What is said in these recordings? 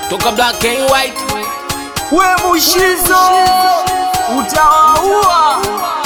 toka black and white we Mushizo utawaua.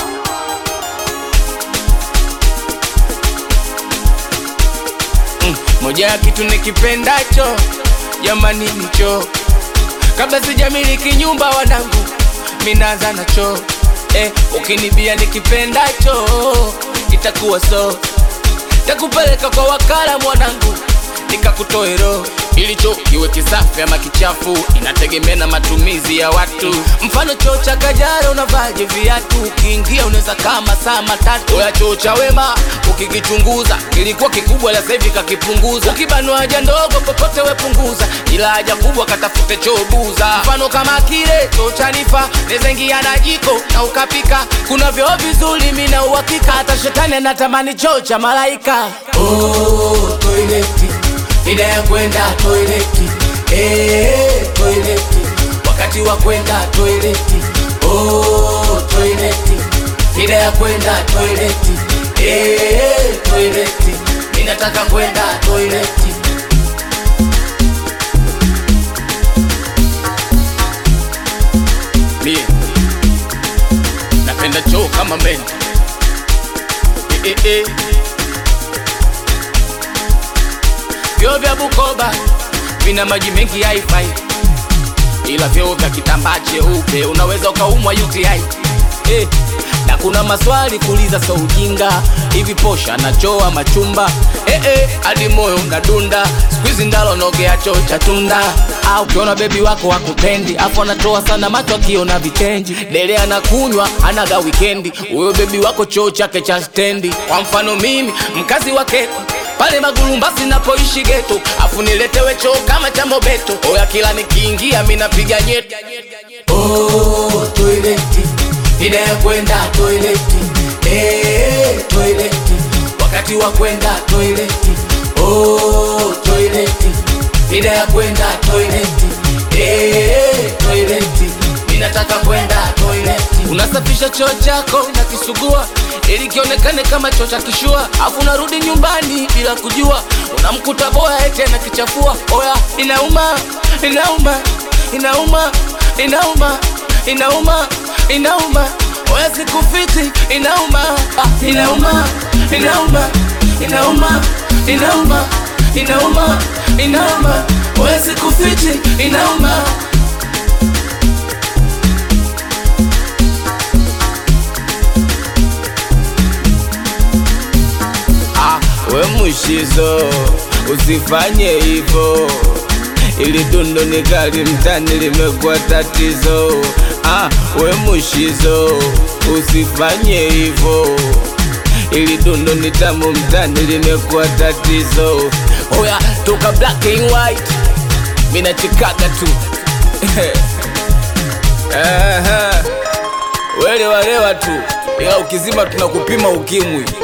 mm. moja ya kitu nikipendacho jamani nicho kabla sijamiliki nyumba wanangu minaanza nacho eh, ukinibia nikipendacho itakuwa so takupeleka kwa wakala mwanangu nikakutoe roho ilicho kiwe kisafi ama kichafu inategemea na matumizi ya watu mfano choo cha kajara unavaje viatu ukiingia unaweza kama saa matatu oya choo cha wema ukikichunguza kilikuwa kikubwa la sahivi kakipunguza ukibanwa haja ndogo popote wepunguza ila haja kubwa katafute choo buza mfano kama kile choo cha nifa nezengia na jiko na ukapika kuna vyoo vizuri mina uhakika hata shetani anatamani choo cha malaika oh, toileti ida ya kwenda toileti eh, toileti wakati wa kwenda toileti oh, toileti ida ya kwenda toileti eh, toileti ninataka kwenda toileti mie napenda choo kama meni eh, eh, eh. vyoo vya Bukoba vina maji mengi haifai, ila vyoo vya kitambaa cheupe unaweza ukaumwa UTI eh. Na kuna maswali kuuliza, so ujinga hivi, posha na choo ama chumba eh, eh, hadi moyo unadunda siku hizi ndalo nogea choo cha tunda au ukiona bebi wako wakupendi afu anatoa sana macho akiona vitenji dele anakunywa anaga wikendi huyo bebi wako choo chake cha stendi kwa mfano mimi mkazi wa Keko pale Magulumbasi napoishi geto, afu niletewe choo kama cha Mobeto. Oya, kila nikiingia mi napiga nyeti. Oh, toileti ida ya kwenda toileti eh, toileti wakati wa kwenda toileti oh, toileti ida ya kwenda toileti eh, toileti ninataka kwenda toileti. Unasafisha choo chako na kisugua ili kionekane kama choo cha kishua, afu unarudi nyumbani bila kujua, unamkuta boya eti anakichafua. Oya, inauma, inauma, inauma, inauma, inauma, inauma, oya sikufiti, inauma, ah, inauma, inauma, inauma, inauma, inauma, inauma, oya sikufiti, inauma. Ah, we Mushizo, usifanye hivyo, ili dundo ni kali mtani limekuwa tatizo. Ah, we Mushizo, usifanye hivyo, ili dundo ni tamu mtani limekuwa tatizo. Oya, toka black and white, mina chikaga tu Aha. Welewa lewa tu, ila ukizima tunakupima ukimwi.